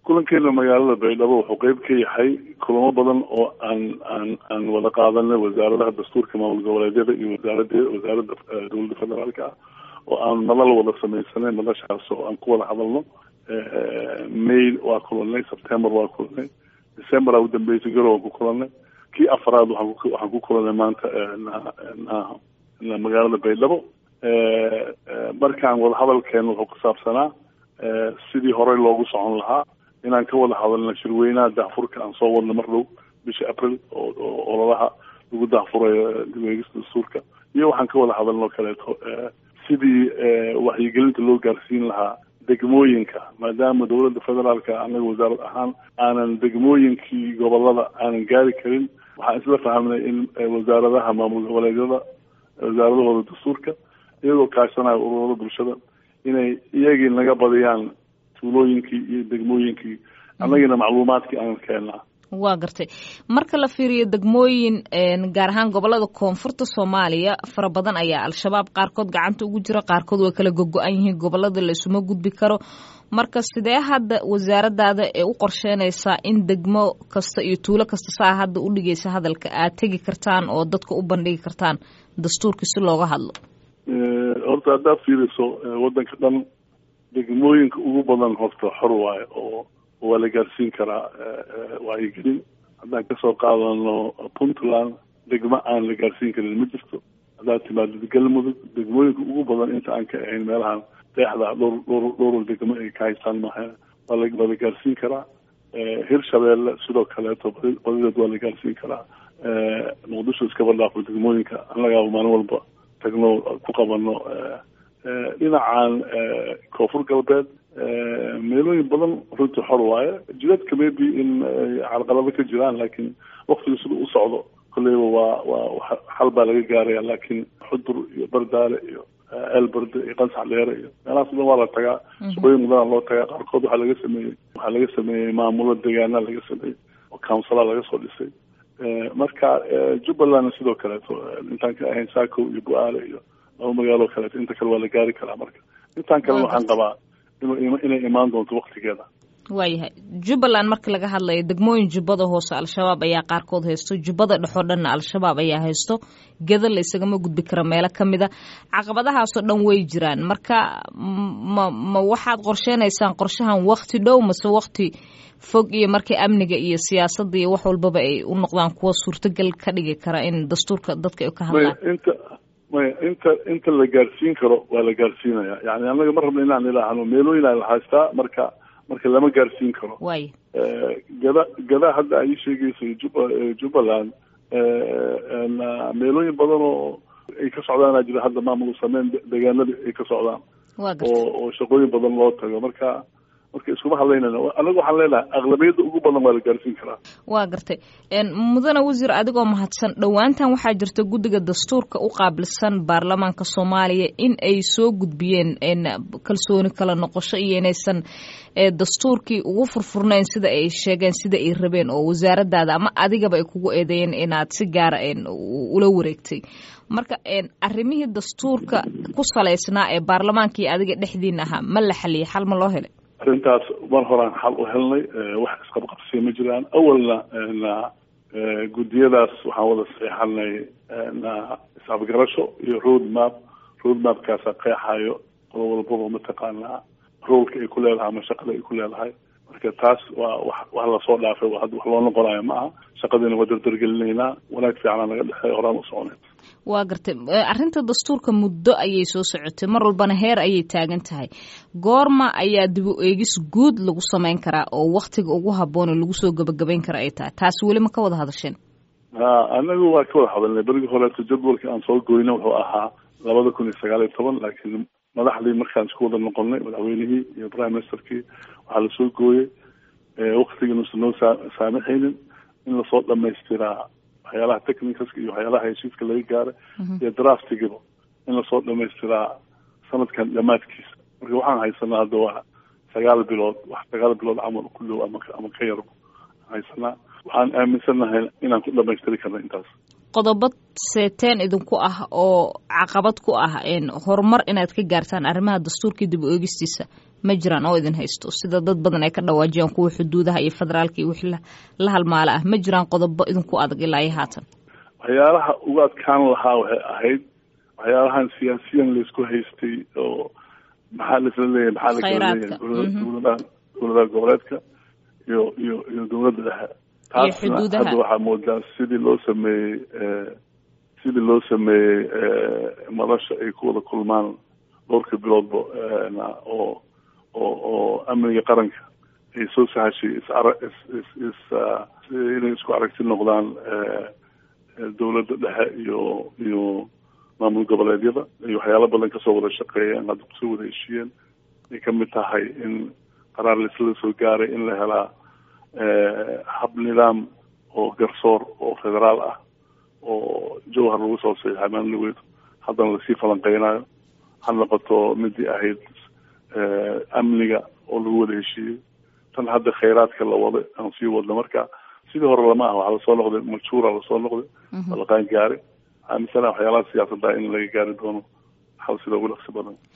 kulankeena magaalada baydhabo wuxuu qeyb ka yahay kulamo badan oo aan aan aan wada qaadanay wasaaradaha dastuurka maamul goboleedyada iyo wasaarada wasaaradda dowladda federaalka ah oo aan madal wada sameysanay madashaas oo aan ku wada hadalno may waa kulanay september waa kulanay december aa udambeysay garow aan ku kulanay kii afaraad waxaan ku waxaan ku kulanay maanta na magaalada baydhabo markaan wada hadalkeena wuxuu ku saabsanaa sidii horey loogu socon lahaa inaan ka wada hadalna shirweynaha daahfurka aan soo wadna mar dhow bisha april oo ololaha lagu daahfurayo dibweegista dastuurka iyo waxaan ka wada hadalnoo kaleeto sidii waxyigelinta loo gaarsiin lahaa degmooyinka maadaama dowladda federaalka anaga wasaarad ahaan aanan degmooyinkii gobolada aanan gaari karin waxaan isla fahamnay in wasaaradaha maamul goboleedyada wasaaradahooda dastuurka iyagoo kaashanaya ururada bulshada inay iyagii naga badiyaan tuulooyinkii iyo degmooyinkii annagiina macluumaadkii aanan keennaa waa gartay marka la fiiriyo degmooyin gaar ahaan gobolada koonfurta soomaaliya fara badan ayaa al-shabaab qaarkood gacanta ugu jira qaarkood way kala gogo-an yihiin gobolada la isuma gudbi karo marka sidee hadda wasaaradaada ee u qorsheynaysaa in degmo kasta iyo tuulo kasta saa hadda u dhigaysa hadalka aad tegi kartaan oo dadka u bandhigi kartaan dastuurkii si looga hadlo horta haddaad fiiriso waddanka dhan degmooyinka ugu badan horta xor waayo oo waa la gaarsiin karaa wacyigelin haddaan kasoo qaadano puntland degmo aan la gaarsiin karin ma jirto haddaad timaadid galmudug degmooyinka ugu badan inta aan ka ahayn meelahan deexda dhowr dhowr dhowr degmo ay ka haystaan maaha waa la waa la gaarsiin karaa hirshabeelle sidoo kaleeto badideed waa la gaarsiin karaa muqdisho iskaba dhaafo degmooyinka annagaaba maalin walba tagno ku qabano dhinacan koonfur galbeed meelooyin badan runtii xor waaye jidadka maybe in carqalado ka jiraan laakiin waktiga siduu u socdo kolleyba waa waa xal baa laga gaaraya laakiin xudur iyo bardaale iyo eelberde iyo qansax dheere iyo meelahaas dhan waa la tagaa shaqooyin badanaa loo tagaa qaarkood waxaa laga sameeyey waxaa laga sameeyey maamulo deegaana laga sameeyey oo councila laga soo dhisay marka jubbalandna sidoo kaleeto intaan ka ahayn saako iyo bu-aale iyo laba magaalo kaleeto inta kale waa la gaari karaa marka intaan kalena waxaan qabaa inay imaan doonto waktigeeda waayahay jubbaland marka laga hadlayo degmooyin jubbada hoose al-shabaab ayaa qaarkood haysto jubbada dhexoo dhanna al-shabaab ayaa haysto geda la isagama gudbi karo meelo ka mid a caqabadahaasoo dhan way jiraan marka ma ma waxaad qorsheynaysaan qorshahan wakti dhow mase wakti fog iyo markii amniga iyo siyaasadda iyo wax walbaba ay u noqdaan kuwa suurtagal ka dhigi kara in dastuurka dadka ay ka hadlaan inta maya inta inta la gaarsiin karo waa la gaarsiinaya yani annaga ma rabna inaan ilaahno meelooyin aan la haystaa marka marka lama gaarsiin karo waay gada gada hadda ay sheegayso juba jubbaland meelooyin badan oo ay ka socdaana jira hadda maamul sameyn deegaanada ay ka socdaan oo oo shaqooyin badan loo tago marka marka iskuma hadlaynayna anaga waxaan leenahay aqlabiyadda ugu badan waa la gaarsiin karaa waa gartay mudane wasiir adigoo mahadsan dhowaantan waxaa jirta guddiga dastuurka u qaabilsan baarlamaanka soomaaliya in ay soo gudbiyeen kalsooni kala noqosho iyo inaysan dastuurkii ugu furfurnayn sida ay sheegeen sida ay rabeen oo wasaaradaada ama adigaba ay kugu eedeeyeen inaad si gaara ula wareegtay marka arrimihii dastuurka ku salaysnaa ee baarlamaanka iyo adiga dhexdiina ahaa ma la xaliyay xal ma loo helay arrintaas mar horaan xal u helnay wax isqabqabsiya ma jiraan awalna na guddiyadaas waxaan wada saxeexanay na isafgarasho iyo road map road mapkaasa qeexayo qodo walbaba mataqaanaa roolka ay ku leedahay ama shaqada ay ku leedahay marka taas waa wax wax lasoo dhaafay hadda wax loo noqonayo ma aha shaqadiina waa dardargelinaynaa wanaag fiicana naga dhexeey horaan u soconay waa gartay arrinta dastuurka muddo ayay soo socotay mar walbana heer ayay taagan tahay goorma ayaa dib u eegis guud lagu samayn karaa oo waktiga ugu habboon oo lagu soo gebagabayn kara ay tahay taasi weli ma ka wada hadasheen ha anagu waa ka wada hadalnay berigii horeeto jadwalka aan soo goyna wuxuu ahaa labada kun iyo sagaal iyo toban laakiin madaxdii markaan isku wada noqonnay madaxweynihii iyo prime ministerkii waxaa lasoo gooyey waktigiina usan noo saa saamixaynin in lasoo dhamaystiraa waxyaalaha technicalska iyo waxyaalaha heshiiska laga gaaray iyo draftigiba in lasoo dhamaystiraa sanadkan dhamaadkiisa marka waxaan haysanaa hadda waa sagaal bilood wax sagaal bilood camal ku dhow ama ama ka yar haysanaa waxaan aaminsannahay inaan ku dhamaystiri karna intaas qodobo seeteen idinku ah oo caqabad ku ah horumar inaad ka gaartaan arrimaha dastuurkii dib u eegistiisa ma jiraan oo idin haysto sida dad badan ay ka dhawaajiyaan kuwa xuduudaha iyo federaalka iyo wixii la halmaala ah ma jiraan qodobo idinku adag ilaa iyo haatan waxyaalaha ugu adkaan lahaa waxay ahayd waxyaalahan siyaasiyan laisku haystay oo maxaa laisla leeyahay maxaa lakala leeyahay dowladaha dowladaha goboleedka iyo iyo iyo dowladda dhexe taasna hadda waxaa moodaa sidii loo sameeyey sidii loo sameeyey madasha ay ku wada kulmaan dhowrka biloodba oo oo oo amniga qaranka ay soo sahashay isara is is is inay isku aragti noqdaan dowladda dhexe iyo iyo maamul goboleedyada iyo waxyaalo badan kasoo wada shaqeeyeen hadda kusoo wada heshiiyeen ay kamid tahay in qaraar laisla soo gaaray in la helaa hab nidaam oo garsoor oo federaal ah oo jowhar lagu soo saxiixay maamulweed haddana lasii falanqeynayo ha noqoto midii ahayd amniga oo lagu wada heshiiyey tan hadda khayraadka la wada aan sii wadno marka sidii hore lama ah waxaa lasoo noqday majhuura lasoo noqday waa laqaan gaari aamisana waxyaalaha siyaasadda in laga gaari doono xal sida ugu dhaqsi badan